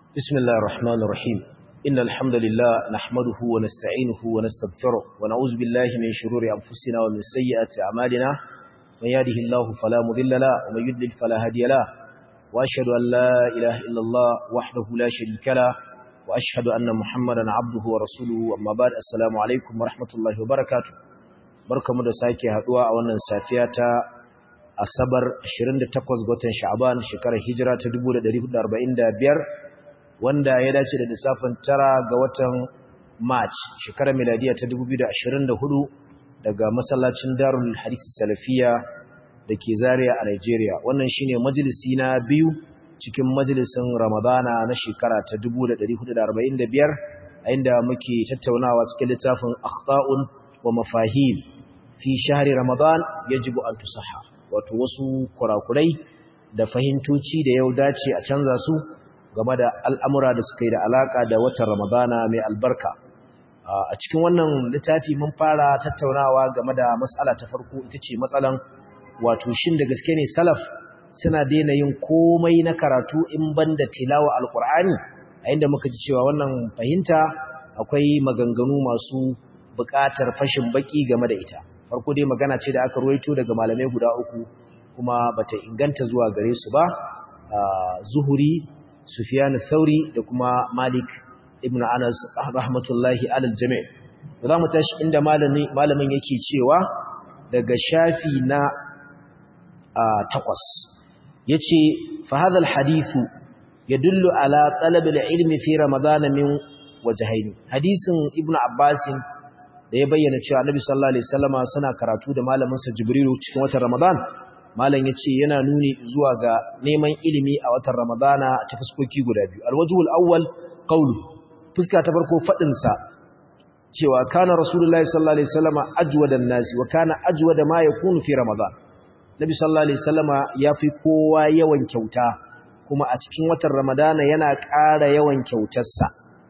بسم الله الرحمن الرحيم إن الحمد لله نحمده ونستعينه ونستغفره ونعوذ بالله من شرور أنفسنا ومن سيئات أعمالنا من يهده الله فلا مضل له ومن يضلل فلا هادي له وأشهد أن لا إله إلا الله وحده لا شريك له وأشهد أن محمدا عبده ورسوله أما بعد السلام عليكم ورحمة الله وبركاته بركة مدساكي هدوء أولا سافياتا asabar 28 ga watan sha'aban shekarar hijira ta 1445 wanda ya dace da lissafin tara ga watan march shekarar miladiya ta 2024 daga masallacin darul hadith salafiya da ke zaria a nigeria wannan shine majalisi na biyu cikin majalisin ramadana na shekara ta 1445 a inda muke tattaunawa cikin littafin akhta'un wa mafahim fi shahri ramadan yajibu an tusaha wato wasu kurakurai da fahimtoci da yau dace a canza su game da al'amura da suka yi da alaka da watan ramadana mai albarka a cikin wannan littafi mun fara tattaunawa game da matsala ta farko ita ce matsalan wato shin da gaske ne salaf suna daina yin komai na karatu in banda tilawa alkur'ani a inda muka ji cewa wannan fahimta akwai maganganu masu buƙatar fashin baki game da ita farko dai magana ce da aka ruwaito daga malamai guda uku kuma bata inganta zuwa gare su ba zuhuri sufyan thauri da kuma malik ibn anas rahmatullahi alal jami' za mu tashi inda malamin malamin yake cewa daga shafi na takwas yace fa hadha al hadithu yadullu ala talab al ilmi fi ramadan min wajhayn hadisin ibn abbasin da ya bayyana cewa Annabi sallallahu alaihi wasallama suna karatu da malamin sa Jibrilu cikin watan Ramadan malam yace yana nuni zuwa ga neman ilimi a watan Ramadana ta fuskoki guda biyu alwajhul awwal qawlu fuska ta farko fadin sa cewa kana rasulullahi sallallahu alaihi wasallama ajwadan nasi wa kana ajwada ma yakunu fi Ramadan Nabi sallallahu alaihi wasallama yafi kowa yawan kyauta kuma a cikin watan Ramadana yana ƙara yawan kyautarsa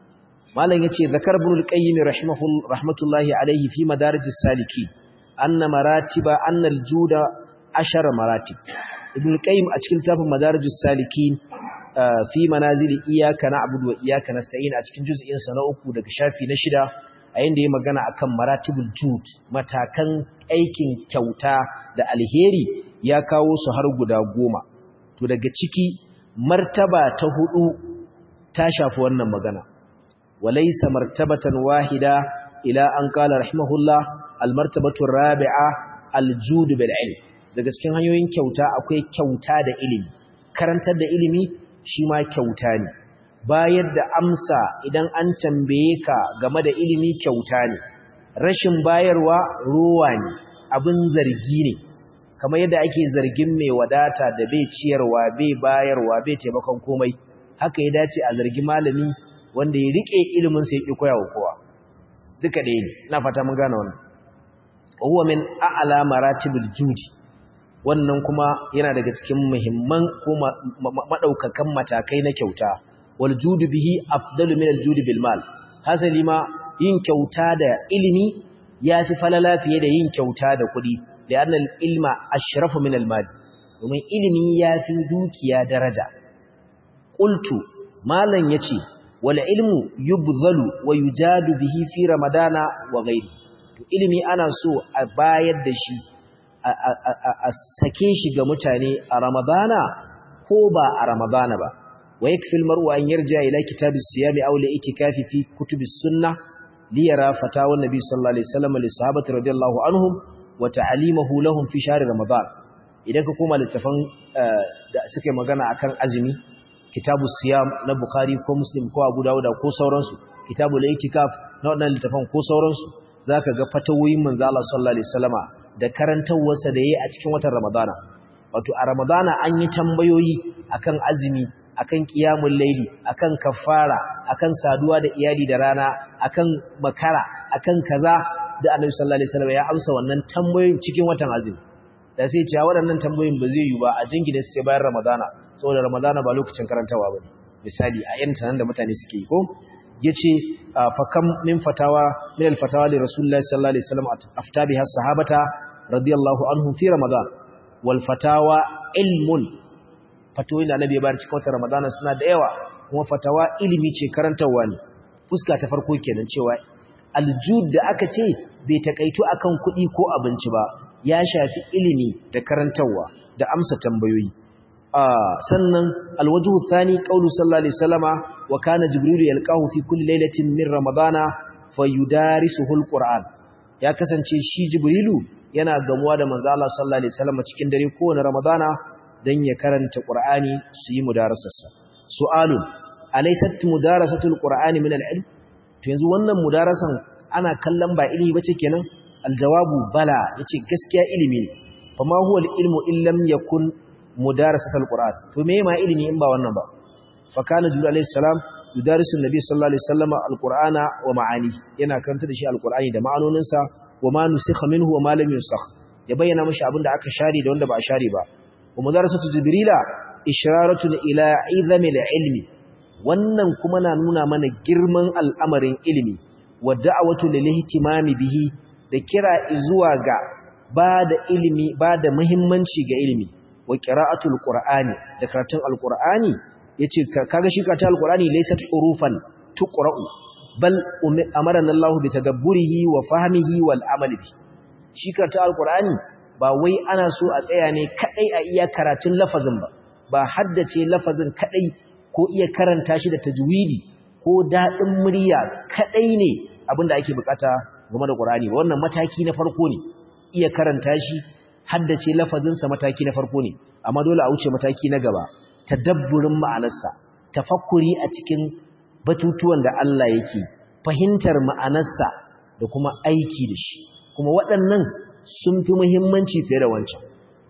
malam yace zakar ibn al-qayyim rahmatullahi alayhi fi madarij as-salikin anna maratiba anna al-juda ashara maratib ibn al-qayyim a cikin tafin madarij as-salikin fi manazil iyyaka na'budu wa iyyaka nasta'in a cikin juz'in sa na uku daga shafi na shida a inda yayi magana akan maratibul jud matakan aikin kyauta da alheri ya kawo su har guda goma to daga ciki martaba ta hudu ta shafi wannan magana وليس مرتبة واحدة إلى أن قال رحمه الله المرتبة الرابعة الجود بالعلم daga cikin hanyoyin kyauta akwai kyauta da ilimi karantar da ilimi shi ma kyauta ne bayar da amsa idan an tambaye ka game da ilimi kyauta ne rashin bayarwa ruwa ne abin zargi ne kamar yadda ake zargin mai wadata da bai ciyarwa bai bayarwa bai taimakon komai haka ya dace a zargi malami wanda ya rike ilimin sai ya koya wa kowa duka ɗaya ne ina fata mun gane wannan huwa min a'la maratibul judi wannan kuma yana daga cikin muhimman ko madaukakan matakai na kyauta wal judu bihi afdalu min al judi bil mal hasali ma yin kyauta da ilimi yafi falala fiye da yin kyauta da kuɗi da annal ilma ashrafu min al mal domin ilimi yafi dukiya daraja qultu malan yace wala ilmu yubzalu wa yujadu bihi fi ramadana wa ghairi to ilimi ana so a bayar da shi a sake shi ga mutane a ramadana ko ba a ramadana ba wa yakfi almar'u an yarja ila kitabis siyam aw li itikafi fi kutubis sunnah li yara fatawa nabi sallallahu alaihi wasallam li sahabati radiyallahu anhum wa ta'limuhu lahum fi shahr ramadan idan ka koma littafan da suke magana akan azumi kitabu siyam na bukhari ko muslim ko abu dawuda ko sauransu kitabu al-itikaf na wannan littafan ko sauransu zaka ga fatawoyin manzo Allah sallallahu alaihi wasallama da karantawarsa da yayi a cikin watan ramadana wato a ramadana an yi tambayoyi akan azumi akan qiyamul layli akan kafara akan saduwa da iyali da rana akan makara akan kaza da annabi sallallahu alaihi wasallama ya amsa wannan tambayoyin cikin watan azumi da sai ce waɗannan tambayoyin ba zai yi ba a jingine sai bayan ramadana saboda ramadana ba lokacin karantawa bane misali a yan tanan da mutane suke yi ko yace fa kam min fatawa min al fatawa li rasulullahi sallallahu alaihi wasallam afta biha sahabata radiyallahu anhum fi ramadan wal fatawa ilmun fatoyin da annabi ya bayar cikin watan ramadana suna da yawa kuma fatawa ilimi ce karantarwa ne fuska ta farko kenan cewa aljud da aka ce bai takaito akan kuɗi ko abinci ba ya shafi ilimi da karantarwa da amsa tambayoyi sannan alwajhu thani qawlu sallallahu alaihi wasallama wa kana jibrilu yalqahu fi kulli lailatin min ramadana fayudarisuhu alquran ya kasance shi jibrilu yana gamuwa da manzo Allah sallallahu alaihi wasallama cikin dare kowane ramadana dan ya karanta qur'ani su yi mudarasarsa su'alun alaysat mudarasatul qur'ani min al-ilm to yanzu wannan mudarasan ana kallon ba ilimi bace kenan aljawabu bala yace gaskiya ilimi ne fa ma huwa al-ilmu illam yakun mudarasatul qur'an to me ma ilimi in ba wannan ba fa kana jibril alayhi salam yudarisu annabi sallallahu alaihi wasallam al-qur'ana wa ma'ani yana karanta da shi al-qur'ani da ma'anoninsa wa ma nusikha minhu wa ma lam yusakh ya bayyana mishi abinda aka share da wanda ba a share ba wa mudarasatu jibrila isharatun ila izami al-ilmi wannan kuma na nuna mana girman al'amarin ilimi wa da'awatu lil ihtimami bihi da kira zuwa ga ba da ilimi ba da muhimmanci ga ilimi wa qira'atul qur'ani da karatun alqur'ani yace kaga shi karatun alqur'ani laysat hurufan tuqra'u bal amarana Allah bi tadabburihi wa fahmihi wal amali bi shi karatun alqur'ani ba wai ana so a tsaya ne kadai a iya karatun lafazin ba ba haddace lafazin kadai ko iya karanta shi da tajwidi ko dadin murya kadai ne abinda ake bukata game da Qur'ani wannan mataki na farko ne iya karanta shi haddace lafazin sa mataki na farko ne amma dole a wuce mataki na gaba tadabburin ma'anarsa tafakkuri a cikin batutuwan da Allah yake fahimtar ma'anarsa da kuma aiki da shi kuma waɗannan sun fi muhimmanci fiye da wancan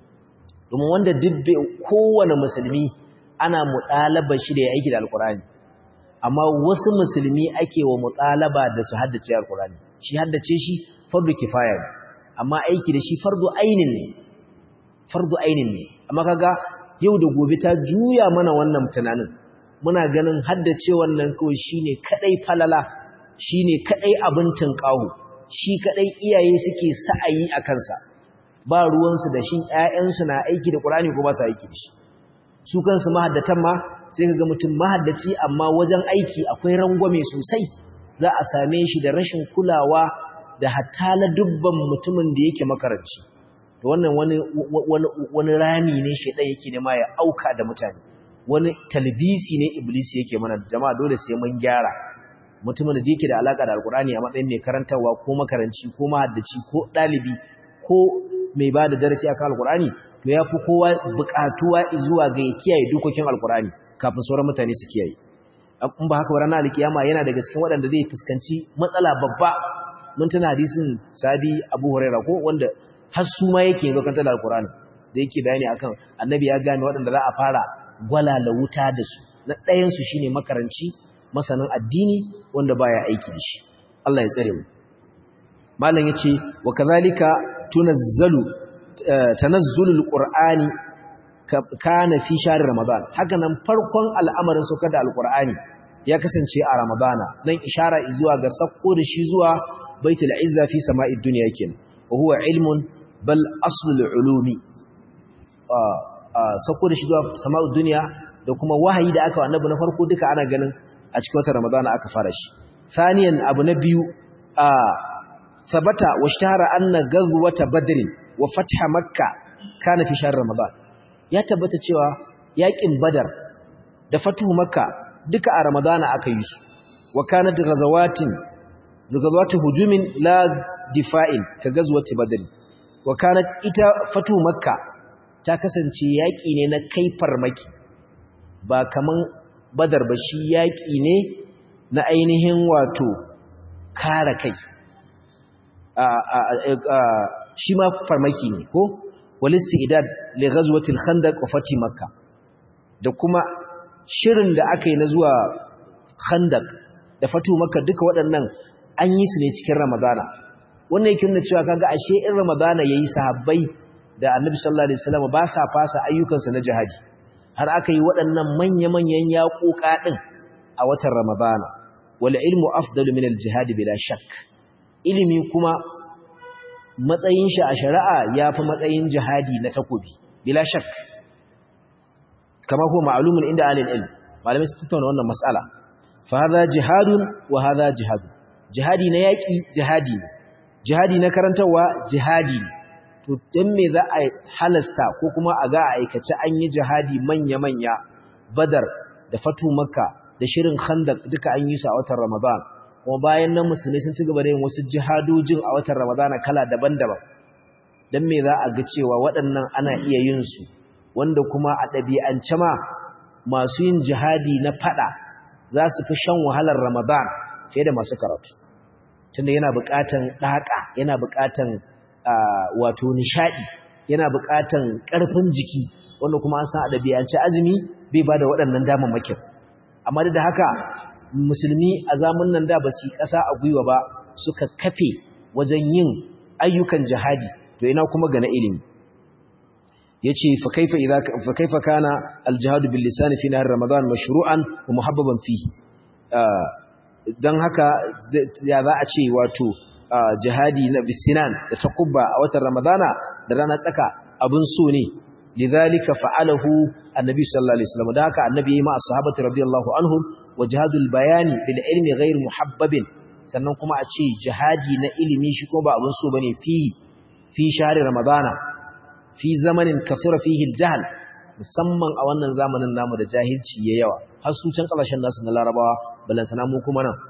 domin wanda dubbe kowane musulmi ana muɗalaba shi da ya aiki da alkurani amma wasu musulmi ake wa muɗalaba da su haddace alkurani shi haddace shi fardu kifaya ne amma aiki da shi fardu ainin ne fardu ainin ne amma kaga yau da gobe ta juya mana wannan tunanin muna ganin haddace wannan kawai shine kadai falala shine kadai abin tunƙahu shi kadai iyaye suke sa'ayi a kansa ba ruwansu da shi ƴaƴansu na aiki da Qur'ani ko ba su aiki da shi su kansu mahaddatan ma sai kaga mutum mahaddaci amma wajen aiki akwai rangwame sosai za a same shi da rashin kulawa da hatta la dubban mutumin da yake makaranci to wannan wani wani wani rami ne shedan yake nema ya auka da mutane wani talbisi ne iblis yake mana jama'a dole sai mun gyara mutumin da yake da alaka da alkurani a matsayin mai karantarwa ko makaranci ko mahaddaci ko dalibi ko mai ba da darasi akan alkurani to ya fi kowa bukatuwa zuwa ga ya kiyaye dokokin alkurani kafin sauran mutane su kiyaye in ba haka ranar alkiyama yana daga cikin waɗanda zai fuskanci matsala babba mun tana hadisin sabi abu huraira ko wanda har su ma yake yanzu kan tala alkurani da yake bayani akan annabi ya gane waɗanda za a fara gwalala wuta da su na ɗayansu shine makaranci masanin addini wanda baya aiki da shi Allah ya tsare mu malam yace wa kadhalika tunazzalu tanazzulul qur'ani kana fi shahr ramadan haka nan farkon al'amarin saukar da alqur'ani ya kasance a ramadana dan ishara zuwa ga sakko da shi zuwa baitul izza fi sama'id dunya kin wa huwa ilmun bal aslul ulumi sakko da shi zuwa sama'id dunya da kuma wahayi da aka wa annabi na farko duka ana ganin a cikin watan ramadana aka fara shi saniyan abu na biyu a sabata wa shtahara anna ghazwata badr wa fatha makka kana fi shahr ramadan ya tabbata cewa yakin badar da fatuhu makka duka a ramadana aka yi su wa kanat ghazawatin ghazawatu hujumin la difa'in ka ghazwati badr wa kanat ita fatuhu makka ta kasance yaki ne na kai farmaki ba kaman badar ba shi yaƙi ne na ainihin wato kare kai shi ma farmaki ne ko walisti idad li ghazwatil khandaq wa fati makka da kuma shirin da aka yi na zuwa khandaq da fatu makka duka waɗannan an yi su ne cikin ramadana wannan yake nuna cewa kaga ashe in ramadana yayi sahabbai da annabi sallallahu alaihi wasallam ba sa fasa ayyukansa na jihadi har aka yi waɗannan manya-manyan yaƙoƙa ɗin a watan Ramadana, wal ilmu afdalu min al-jihad bila shak. Ilimi kuma matsayin shi a shari'a ya fi matsayin jihadi na takobi, bila shak. Kama kuma ma'alumin inda alil ilm, malamai su tattauna wannan mas'ala fa hadha jihadun wa hadha jihadun jihadi na yaki jihadi ne jihadi na karantarwa jihadi ne to dan me za a halasta ko kuma a ga a aikace an yi jihadi manya manya badar da fatu makka da shirin khandaq duka an yi su a watan ramadan kuma bayan nan musulmai sun ci gaba da yin wasu jihadojin a watan ramadana kala daban-daban dan me za a ga cewa waɗannan ana iya yin su wanda kuma a ɗabi'ance ma masu yin jihadi na fada za su fi shan wahalar ramadan fiye da masu karatu tunda yana buƙatan ɗaƙa yana buƙatan wato nishaɗi yana buƙatan ƙarfin jiki wanda kuma an san a ɗabi'ance azumi bai ba da waɗannan damammakin amma da haka musulmi a zamun nan da ba su yi ƙasa a gwiwa ba suka kafe wajen yin ayyukan jihadi to ina kuma ga na ilimi yace fa kaifa idza fa kaifa kana al-jihad bil lisan fi nahr ramadan mashru'an wa muhabbaban fihi dan haka ya za a ce wato jihadi na bisinan da takubba a watan ramadana da rana tsaka abun so ne lidhalika fa'alahu annabi sallallahu alaihi wasallam da haka annabi ma ashabati radiyallahu anhum wa jihadul bayani bil ilmi ghayr muhabbabin sannan kuma a ce jihadi na ilimi shi ko ba abun so bane fi fi shahri ramadana fi zamanin kasura fihi al-jahl musamman a wannan zamanin namu da jahilci yayi yawa har su can kasashen nasu na larabawa balantana mu kuma nan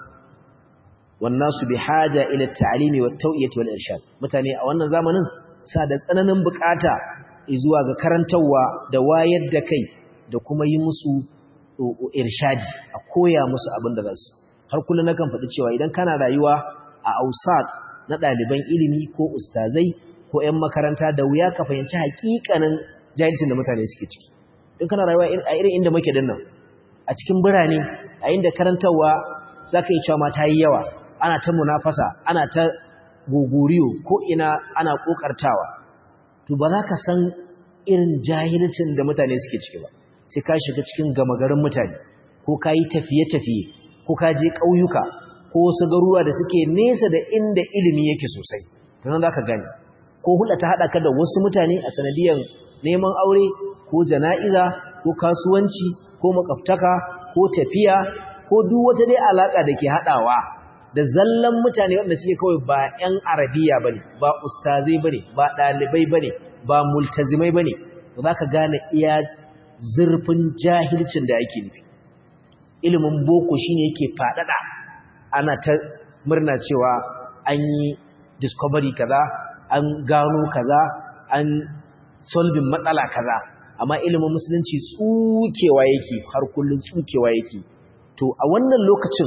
wannasu bihaja ila at-ta'limi wat-tawiyati wal-irshad mutane a wannan zamanin sa da tsananin bukata zuwa ga karantawa da wayar da kai da kuma yi musu irshadi a koya musu abin da zasu har kullun nakan faɗi cewa idan kana rayuwa a ausat na ɗaliban ilimi ko ustazai ko ‘yan makaranta da wuya ka fahimci hakikanin jahilcin da mutane suke ciki. In kana rayuwa a irin inda muke dinnan, a cikin birane, a inda karantarwa za ka yi cewa ma ta yi yawa, ana ta munafasa, ana ta gogoriyo ko ina ana ƙoƙartawa. To ba za ka san irin jahilcin da mutane suke ciki ba, sai ka shiga cikin gama garin mutane, ko ka yi tafiye-tafiye, ko ka je ƙauyuka, ko wasu garuruwa da suke nesa da inda ilimi yake sosai. Tunan za ka gani. ko hulɗa ta haɗa ka da wasu mutane a sanadiyar neman aure ko jana'iza ko kasuwanci ko makaftaka ko tafiya ko duk wata dai alaƙa da ke haɗawa da zallan mutane wanda suke kawai ba 'yan arabiya ba ne ba ustazai ba ne ba ɗalibai ba ne ba multazimai ba ne za ka gane iya zurfin jahilcin da ake nufi ilimin boko shine yake faɗaɗa ana ta murna cewa an yi discovery kaza an gano kaza an solving matsala kaza amma ilimin musulunci tsukewa yake har kullun tsukewa yake to a wannan lokacin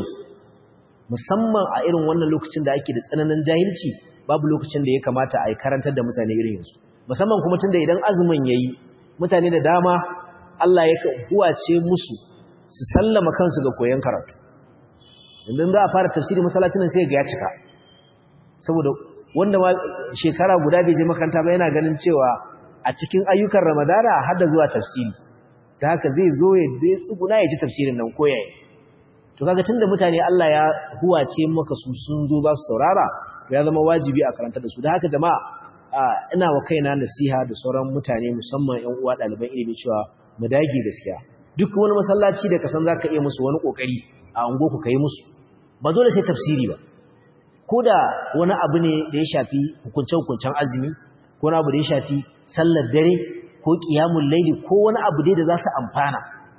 musamman a irin wannan lokacin da ake da tsananin jahilci babu lokacin da ya kamata a yi karantar da mutane irin yanzu musamman kuma tunda idan azumin yayi mutane da dama Allah ya huwace musu su sallama kansu ga koyon karatu idan za a fara tafsiri masallacin nan sai ga ya cika saboda wanda ma shekara guda bai je makaranta ba yana ganin cewa a cikin ayyukan ramadana har da zuwa tafsiri ta haka zai zo ya dai tsuguna ya ci tafsirin nan ko yayi to kaga tunda mutane Allah ya huwace maka su sun zo za su saurara ya zama wajibi a karanta da su da haka jama'a ina wa kaina nasiha da sauran mutane musamman ƴan uwa ɗaliban ilimi cewa mu dage gaskiya duk wani masallaci da ka san zaka iya musu wani kokari a ungo ku kai musu ba dole sai tafsiri ba ko da wani abu ne da ya shafi hukunce-hukuncen azumi ko wani abu da ya shafi sallar dare ko ƙiyamun laili ko wani abu dai da za su amfana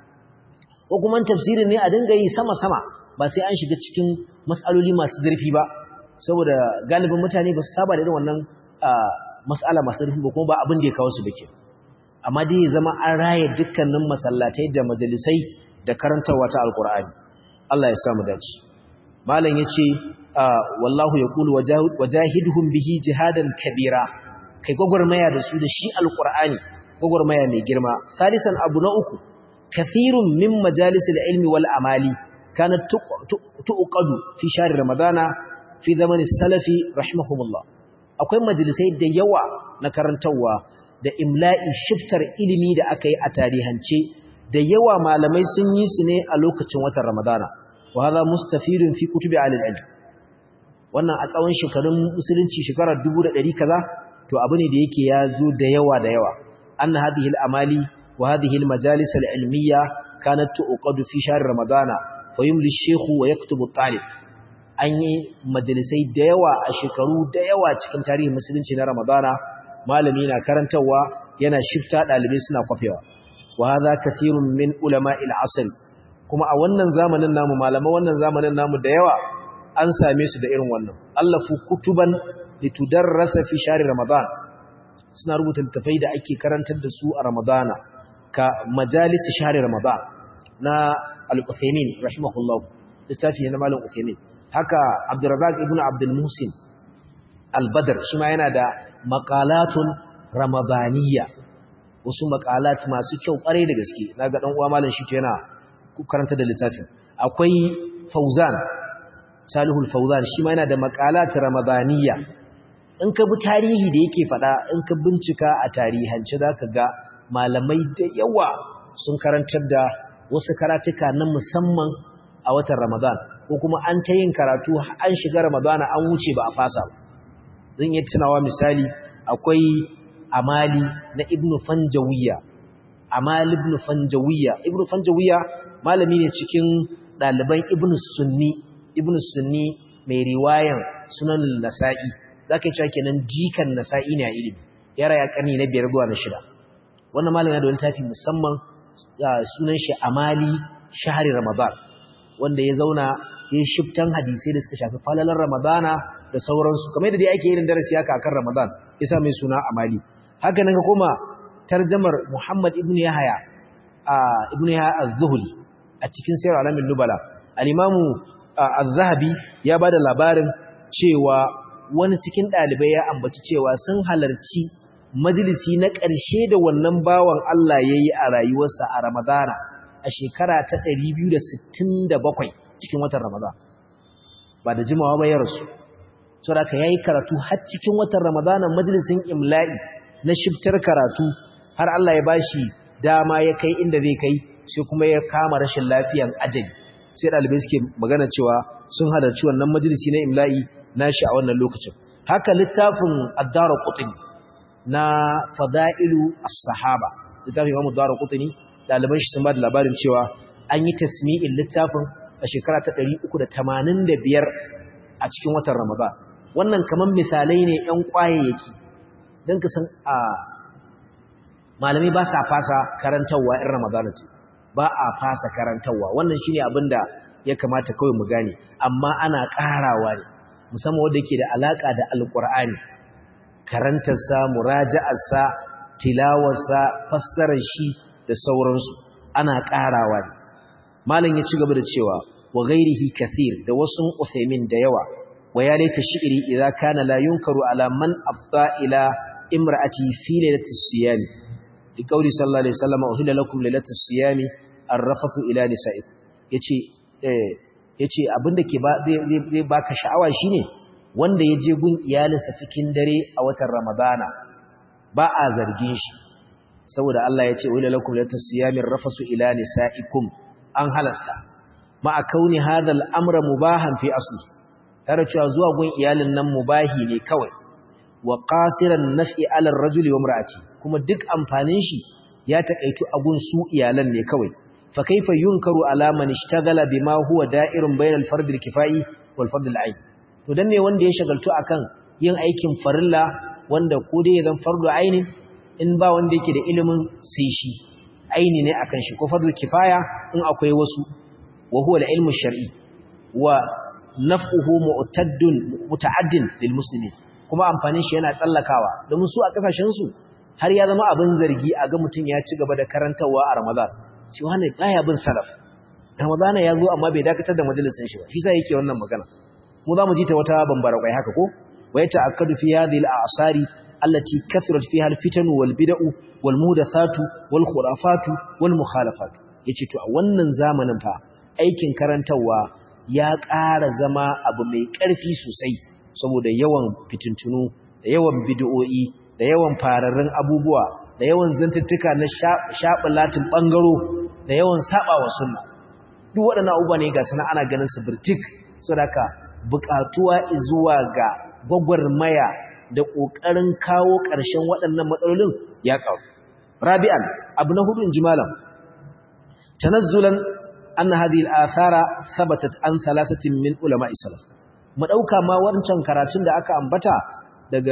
ko kuma tafsirin ne a dinga yi sama-sama ba sai an shiga cikin matsaloli masu zurfi ba saboda galibin mutane ba su saba da irin wannan matsala masu zurfi ba kuma ba abin da ya kawo su da ke amma dai ya zama an raya dukkanin masallatai da majalisai da karantarwa ta alkur'ani Allah ya samu dace malam yace wallahu yaqulu wajahidhum bihi jihadan kabira kai gogormaya da su da shi alqur'ani gogormaya mai girma salisan abu na uku kathirun min majalisil ilmi wal amali kanat tuqadu fi shahr ramadana fi zaman salafi rahimahumullah akwai majalisai da yawa na karantawa da imla'i shiftar ilimi da aka yi a tarihance da yawa malamai sun yi su ne a lokacin watan ramadana wa hadha mustafidun fi kutubi al-ilm wannan a tsawon shekarun musulunci shekarar 1100 kaza to abu ne da yake ya zo da yawa da yawa anna hadhihi al-amali wa hadhihi al-majalis al-ilmiyya kanat tuqadu fi shahr ramadana fa yumli shaykhu wa yaktubu talib an yi majalisai da yawa a shekaru da yawa cikin tarihin musulunci na ramadana malami na karantawa yana shifta dalibai suna kwafewa wa hadha kathirun min ulama'il asr kuma a wannan zamanin namu malaman wannan zamanin namu da yawa an same su da irin wannan allafu kutuban litudarrasa fi shahr ramadan suna rubuta littafai da ake karantar da su a ramadana ka majalis shahr ramadan na al-Uthaymin rahimahullah littafi ne na malam Uthaymin haka Abdurrazzaq ibn Abdul Muhsin al-Badr shi ma yana da maqalatun ramadaniyya wasu maqalat masu kyau kware da gaske naga dan uwa malam shi yana karanta da littafin akwai Fauzan Salihul Fauzan shi ma yana da maqalat ramadaniyya in ka bi tarihi da yake fada in ka bincika a tarihance zaka ga malamai da yawa sun karantar da wasu karatuka na musamman a watan Ramadan ko kuma an ta yin karatu an shiga Ramadan an wuce ba a fasa zan yi tunawa misali akwai amali na Ibn Fanjawiya amal Ibn Fanjawiya Ibn Fanjawiya malami ne cikin ɗaliban Ibn Sunni Ibn Sunni mai riwayan Sunan Nasa'i zaka cewa kenan jikan Nasa'i ne a ilimi yara ya karni na biyar zuwa na shida wannan malami da wani tafi musamman sunan shi amali shahari ramadan wanda ya zauna ya shiftan hadisai da suka shafi falalar ramadana da sauransu kamar da dai ake yin darasi haka akan ramadan yasa mai suna amali haka nan ka koma tarjamar muhammad ibn yahya ibn yahya az-zuhli a cikin sayar alamin nubala al-imamu az-zahabi ya bada labarin cewa wani cikin dalibai ya ambaci cewa sun halarci majalisi na ƙarshe da wannan bawan Allah ya yi a rayuwarsa a Ramadana a shekara ta 267 cikin watan Ramadan ba da jimawa ba ya rasu saboda ya yi karatu har cikin watan Ramadana majalisin imla'i na shiftar karatu har Allah ya bashi dama ya kai inda zai kai sai kuma ya kama rashin lafiyan ajali sai ɗalibai suke magana cewa sun halarci wannan majalisi na imla'i nashi a wannan lokacin haka littafin addara qutni na fada'ilu as-sahaba littafin Imam Ad-Darqutni daliban shi sun ba da labarin cewa an yi tasmi'in littafin a shekara ta 385 a cikin watan Ramadan wannan kaman misalai ne ƴan kwayayyaki dan ka san a malami ba sa fasa karantawa in Ramadan ce ba a fasa karantawa wannan shine abinda ya kamata kawai mu gane amma ana ƙarawa ne musamman wanda yake da alaka da alqur'ani karantarsa muraja'arsa tilawarsa fassarar shi da sauransu ana ƙarawa ne malam ya ci gaba da cewa wa ghairihi kathir da wasu usaimin da yawa wa ya laita shi'ri idza kana la yunkaru ala man afda ila imra'ati fi lailati siyam li qawli sallallahu alaihi wasallam uhilla lakum lailatu siyam arrafathu ila nisa'ikum yace eh yace abinda ke ba zai baka sha'awa shine wanda ya je gun iyalinsa cikin dare a watan Ramadana ba a zargin shi saboda Allah ya ce wala lakum latasiyamir rafasu ila nisaikum an halasta ma akauni hadha al-amra mubahan fi asli tare cewa zuwa gun iyalin nan mubahi ne kawai wa qasiran naf'i ala ar-rajuli wa imra'ati kuma duk amfanin shi ya takaitu a gun su iyalan ne kawai fa kaifa yunkaru ala man ishtagala bima huwa da'irun bainal fard al-kifai wal fard al-ayn to dan me wanda ya shagaltu akan yin aikin farilla wanda ko dai zan fardu aini in ba wanda yake da ilimin sai shi aini ne akan shi ko fardu kifaya in akwai wasu wa huwa al-ilmu shar'i wa naf'uhu mu'taddun muta'addin lil muslimin kuma amfanin shi yana tsallakawa domin su a kasashen su har ya zama abin zargi a ga mutun ya ci gaba da karantawa a Ramadan shi wannan baya bin salaf Ramadan ya zo amma bai dakatar da majalisin shi ba shi sai yake wannan magana mu za mu ji ta wata bambara kwai haka ko wa ya ta'akkadu fi hadhihi al-a'sari allati kathurat fiha al-fitan wal bid'u wal muhdathatu wal khurafatu wal mukhalafatu yace to a wannan zamanin fa aikin karantawa ya ƙara zama abu mai ƙarfi sosai saboda yawan fitintunu da yawan bid'o'i da yawan fararrun abubuwa da yawan zantuttuka na shaɓalatin ɓangaro da yawan saɓawa sunna duk waɗannan abubuwa ne ga sana ana ganin su birtik saboda buƙatuwa zuwa ga gwagwarmaya da ƙoƙarin kawo ƙarshen waɗannan matsalolin ya ƙaru. Rabi'an, abu na hudu in ji malam, tanazzulan anna hadhihi al-athara thabatat an thalathatin min ulama'i salaf mu dauka ma wancan karatun da aka ambata daga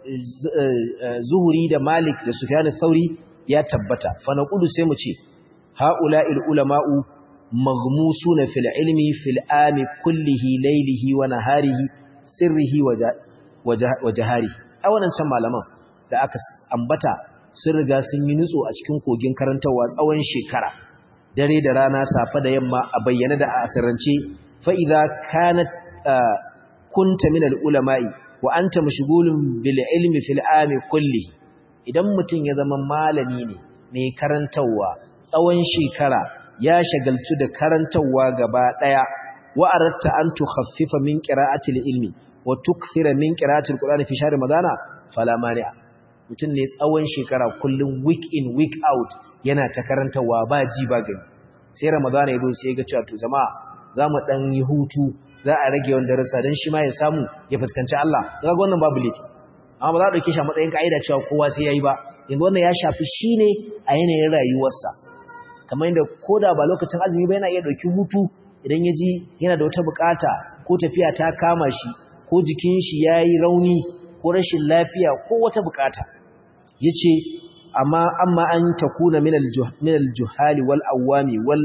zuhuri da malik da sufyan al-thauri ya tabbata fa naqulu sai mu ce ha'ula'il ulama'u maghmusuna fil ilmi fil ami kullihi laylihi wa naharihi sirrihi wa jahari a wannan can malaman da aka ambata sun riga sun yi nutso a cikin kogin karantarwa tsawon shekara dare da rana safa da yamma a bayyana da a asirance fa idza kanat kunta min al ulama'i wa anta mashghulun bil ilmi fil ami kulli idan mutun ya zama malami ne mai karantarwa tsawon shekara ya shagaltu da karantarwa gaba daya wa aratta an tukhaffifa min qira'ati ilmi wa tukthira min qira'ati alqur'ani fi shahr ramadana fala mani'a mutun ne tsawon shekara kullum week in week out yana ta karantarwa ba ji ba gani sai ramadana yazo sai ga cewa to jama'a zamu dan yi hutu za a rage yawan darasa dan shi ma ya samu ya fuskanci Allah kaga wannan babu laifi amma ba za a dauke shi a matsayin kaida cewa kowa sai yayi ba yanzu wannan ya shafi shi ne a yanayin rayuwarsa kamar yadda ko da ba lokacin azumi ba yana iya ɗauki hutu idan ya ji yana da wata bukata ko tafiya ta kama shi ko jikin shi ya yi rauni ko rashin lafiya ko wata bukata ya ce amma amma an ta kuna minal juhali wal awami wal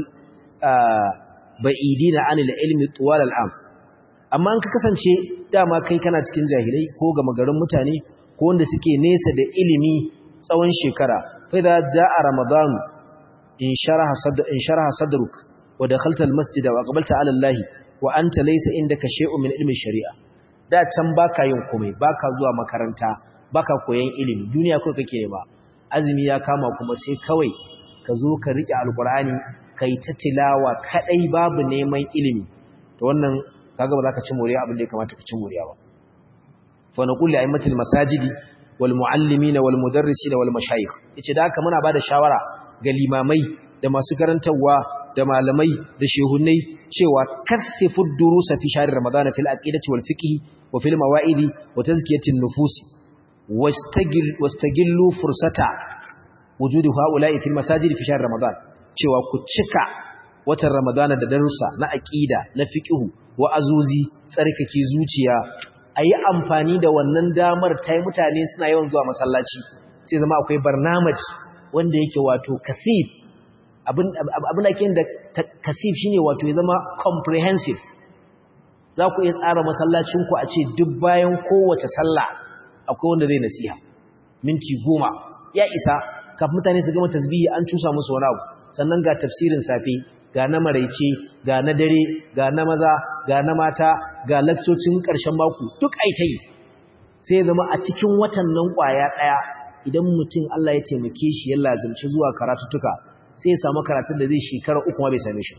ba'idina anil ilmi tuwal al'am amma an ka kasance dama kai kana cikin jahilai ko gama garin mutane ko wanda suke nesa da ilimi tsawon shekara fa idza jaa ramadan in sharaha sadr in sharaha sadruk wa dakhalta almasjida wa aqbalta ala allah wa anta laysa indaka shay'un min ilmi shari'a da can baka yin komai baka zuwa makaranta baka koyan ilimi duniya ko kake nema azumi ya kama kuma sai kawai ka zo ka rike alqur'ani kai ta tilawa kadai babu neman ilimi to wannan kaga ba za ka ci moriya abin da ya kamata ka ci moriya ba fa naqul li a'immatil masajidi wal muallimina wal mudarrisina wal mashayikh yace da haka muna bada shawara ga limamai da masu karantawa da malamai da shehunai cewa kathifu durusa fi shahr ramadan fil aqidati wal fiqh wa fil mawa'idi wa tazkiyatin nufus wastagil wastagillu fursata wujudi haula'i fil masajid fi shahr ramadan cewa ku cika watan ramadana da darussa na aqida na fiqh wa azuzi tsarkake zuciya a yi amfani da wannan damar ta yi mutane suna yawan zuwa masallaci sai zama akwai barnamaj wanda yake wato kasif abin ake da kasif shine wato ya zama comprehensive za ku iya tsara masallacinku a ce duk bayan kowace sallah akwai wanda zai nasiha minti goma ya isa kafin mutane su gama tasbihi an cusa musu wani abu sannan ga tafsirin safe ga na maraice ga na dare ga na maza ga na mata ga lakcocin ƙarshen mako duk aita yi sai ya zama a cikin watan nan ƙwaya ɗaya idan mutum Allah ya taimake shi ya lazimci zuwa karatuttuka sai ya samu karatun da zai shekara uku ma bai same shi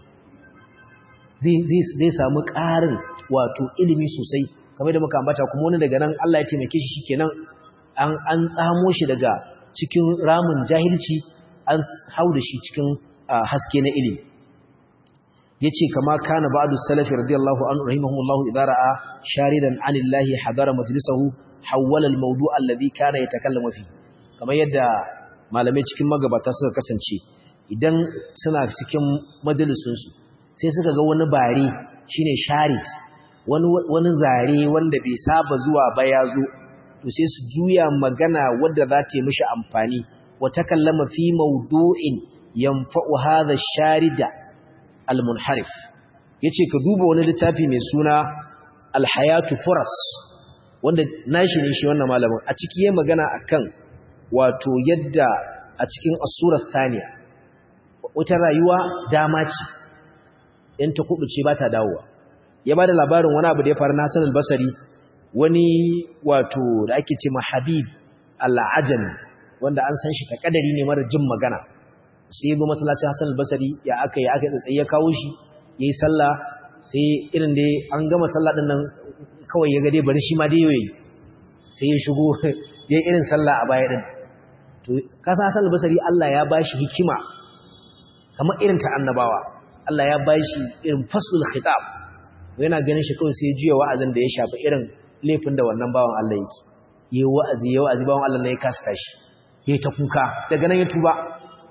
zai samu ƙarin wato ilimi sosai kamar da muka ambata kuma wani daga nan Allah ya taimake shi shikenan an an tsamo shi daga cikin ramin jahilci an hau da shi cikin haske na ilimi yace kama kana ba'du salafi radiyallahu anhu rahimahumullahu idza ra'a sharidan anillahi hadara majlisahu hawwala al-mawdu' alladhi kana yatakallamu fi kamar yadda malamai cikin magabata suka kasance idan suna cikin majalisun su sai suka ga wani bare shine sharid wani wani zare wanda bai saba zuwa ba ya zo to sai su juya magana wadda za ta yi mishi amfani wa takallama fi mawdu'in yanfa'u hadha sharida al-munharif yace ka duba wani littafi mai suna al-hayatu furas wanda nashi ne shi wannan malamin a ciki yayin magana akan wato yadda a cikin as-sura thaniya wata rayuwa dama ce in ta kubuce ba ta dawowa ya bada labarin wani abu da ya faru na Hassan al-Basri wani wato da ake ce Habib al-Ajami wanda an san shi ta kadari ne mara jin magana sai ya zo masallacin Hassan al-Basri ya aka yi aka tsaye ya kawo shi yayi sallah sai irin dai an gama sallah din nan kawai ya ga dai bari shi ma dai yayi sai ya shigo yayi irin sallah a baya din to kasa Hassan al-Basri Allah ya bashi hikima kamar irin ta annabawa Allah ya bashi irin faslul khitab yana ganin shi kawai sai ya juya wa'azin da ya shafi irin laifin da wannan bawan Allah yake yayi wa'azi yayi wa'azi bawan Allah ne ya kasa tashi yayi ta kuka daga nan ya tuba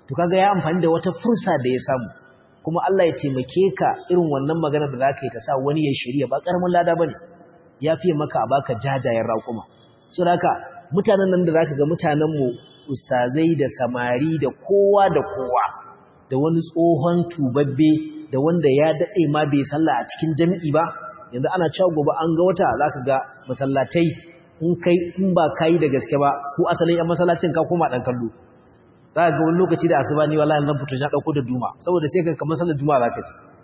to kaga ya amfani da wata fursa da ya samu kuma Allah ya taimake ka irin wannan magana da zaka yi ta sa wani ya shirya ba karamin lada bane ya fiye maka a baka jajayen raƙuma so haka mutanen nan da zaka ga mutanen mu ustazai da samari da kowa da kowa da wani tsohon tubabbe da wanda ya dade ma bai sallah a cikin jami'i ba yanzu ana cewa gobe an ga wata zaka ga masallatai in kai in ba kai da gaske ba ko asalin yan masallacin ka koma dan kallo za ga wani lokaci da asuba ni wallahi zan fito na dauko da duma saboda sai ka kamar sallar juma'a zaka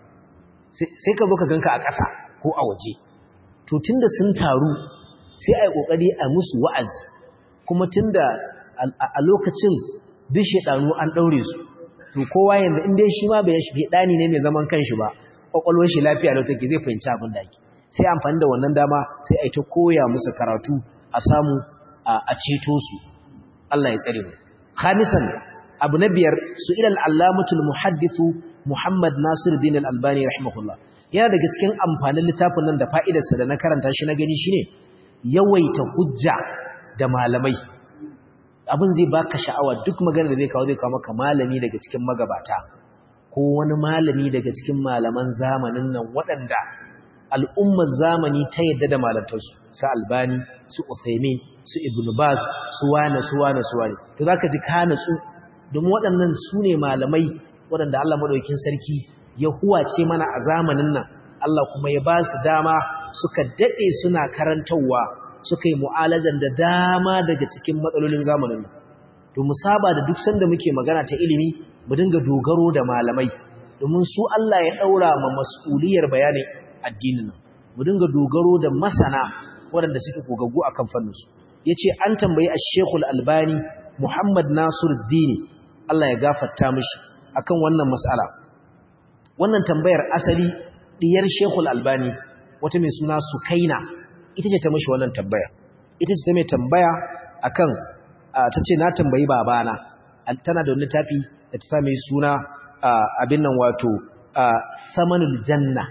ci sai ka zo ka ganka a ƙasa ko a waje to tunda sun taru sai ai kokari a musu wa'azi kuma tunda a lokacin duk shedanu an daure su to kowa yanzu in dai shi ma bai shi dani ne mai zaman kanshi ba kwakwalwar shi lafiya da take zai fahimci abin da ake sai amfani da wannan dama sai ai ta koya musu karatu a samu a ceto su Allah ya tsare mu khamisan abu na biyar su ilal allamatul muhaddithu muhammad nasir din al-albani rahimahullah yana daga cikin amfanin littafin nan da fa'idarsa da na karanta shi na gani shine yawaita hujja da malamai abin zai baka sha'awa duk magana da zai kawo zai kawo maka malami daga cikin magabata ko wani malami daga cikin malaman zamanin nan waɗanda al'ummar zamani ta yadda da malantarsu su albani su uthaymin su ibn baz su wane su wane su wane to zaka ji ka natsu domin waɗannan su ne malamai waɗanda Allah madaukakin sarki ya huwace mana a zamanin nan Allah kuma ya ba su dama suka dade suna karantawa suka yi mu'alajan da dama daga cikin matsalolin zamanin nan to mu saba da duk sanda muke magana ta ilimi mu dinga dogaro da malamai domin su Allah ya daura ma mas'uliyar bayanin addinin nan mu dinga dogaro da masana waɗanda suke gogaggu akan fanninsu yace an tambayi ash-Sheikh al-Albani Muhammad Nasiruddin Allah ya gafarta mishi akan wannan mas'ala wannan tambayar asali diyar Sheikh al-Albani wata mai suna Sukaina ita ce ta mishi wannan tambaya ita ce ta mai tambaya akan tace na tambayi babana tana da wani tafi da ta sa mai suna abin nan wato samanul janna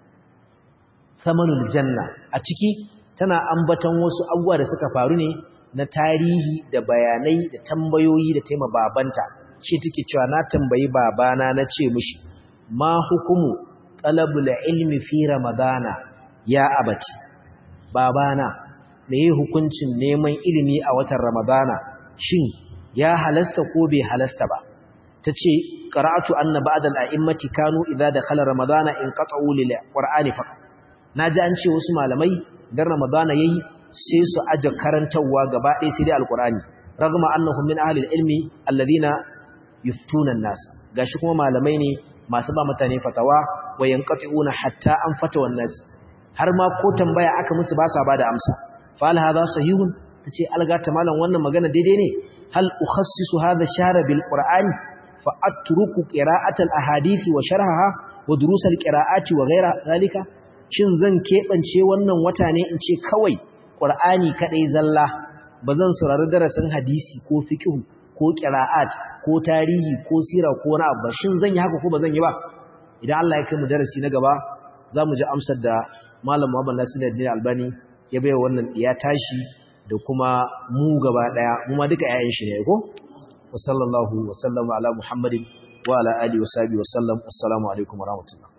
samanul janna a ciki tana ambaton wasu abubuwa da suka faru ne na tarihi da bayanai da tambayoyi da taima babanta shi take cewa na tambayi babana na ce mishi ma hukumu talabul ilmi fi ramadana ya abati babana me yi hukuncin neman ilimi a watan ramadana shin ya halasta ko bai halasta ba tace qara'atu anna ba'da al-a'immati kanu idza dakhala ramadana in qat'u lil qur'ani faqat naji an ce wasu malamai dan ramadana yayi sai su aje karantawa gaba ɗaya sai dai alqur'ani ragma annahum min ahli al-ilmi alladhina yuftuna an-nas gashi kuma malamai ne masu ba mutane fatawa wa yanqati'una hatta an fatawa an-nas har ma ko tambaya aka musu ba sa bada amsa fa hal hadha sahihun tace algata malam wannan magana daidai ne hal ukhassisu hadha shara bil qur'ani fa atruku qira'atal ahadisi wa sharhaha wa durusal qira'ati wa ghayra zalika shin zan kebance wannan wata ne in ce kawai qur'ani kadai zalla bazan saurari darasin hadisi ko fiqh ko qira'at ko tarihi ko sira ko wani abu shin zan yi haka ko bazan yi ba idan Allah ya kai mu darasi na gaba zamu ji amsar da malam Muhammad Nasiruddin Albani ya bai wannan ya tashi da kuma mu gaba daya mu ma duka yayin shi ne ko wa sallallahu wa sallama ala muhammadin wa ala alihi wa sahbihi wa sallam assalamu alaikum wa rahmatullah